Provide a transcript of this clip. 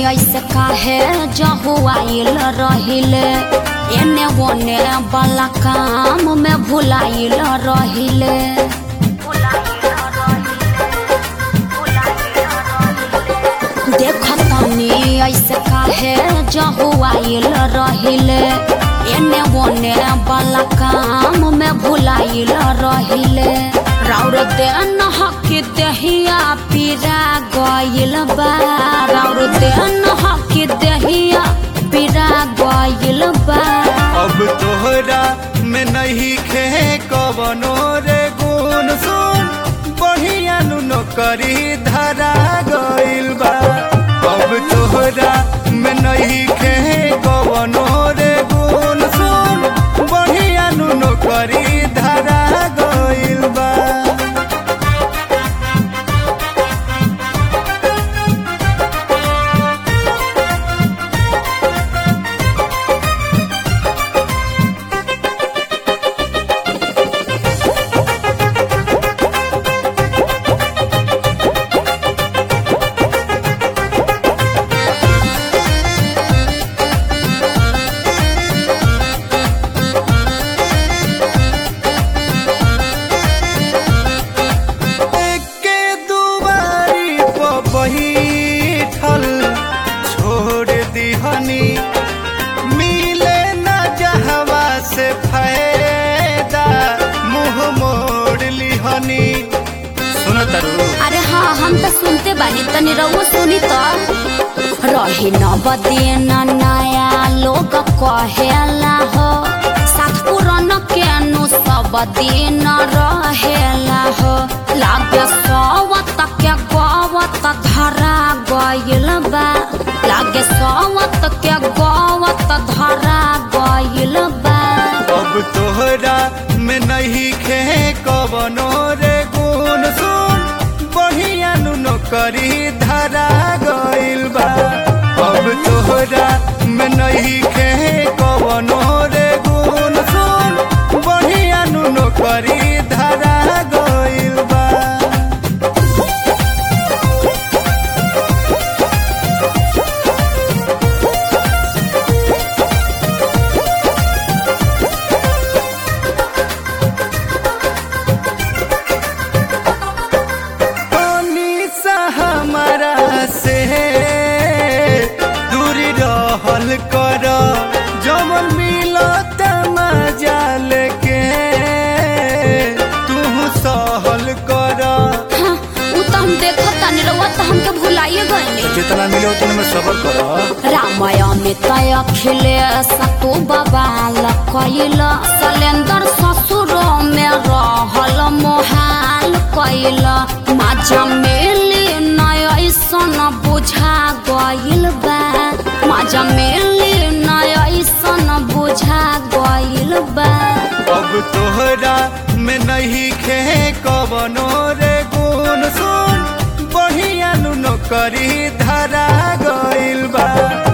ऐसे काहे जहुआइल रहिले एने ओने वाला काम में भुलाइल रहिले देखतनी ऐसे काहे जहुआइल रहिले एने ओने वाला काम में भुलाइल रहिले राउर देन हक दहिया पीरा गइल बा राउर देन हक दहिया पीरा गइल बा अब तोहरा में नहीं खे कवनो रे गुण सुन बढ़िया नु करी धरा गइल बा अब तोहरा में नहीं खे कवनो रे गुण सुन बढ़िया नु करी धरा गइल बा के दुआरी पर बैठल छोड़ दिहनी मिले न जहवा से फायदा मुंह मोड़ लिहनी सुनो तरु अरे हाँ हम तो सुनते बानी तनी रहुओ सुनी तो रहे न बदेन नया लोग कहेला हो साथ पुरान के नु सब दिन रहेला हो लागे सवत के गवत धरा गइल बा लागे सवत के गवत धरा गइल बा अब तोहरा में नहीं खे कवनो रे गुण सुन बढ़िया नु करी धरा गइल बा अब तोहरा में नहीं खे कवनो रे गुण सुन बढ़िया नु करी धरा गइल बा पानी सा हमारा से दूरी रहल कर जमन मिलत मजा लेके तू सहल कर हाँ, उ तो हम देखत तनी रहुआ तो हमके भुलाइए गइले जितना मिले उतना में सबर कर रामय में तय खिले सतु बबाल कैल सलेंदर ससुर में रहल मोहाल कैल माजा मिली नय ऐसन बुझा गइल बा माजा मिली नय ऐसन बुझा गइल बा अब तोहरा में नहीं खे कवनो रे गुण सुन बढ़िया नु करी धरा गइल बा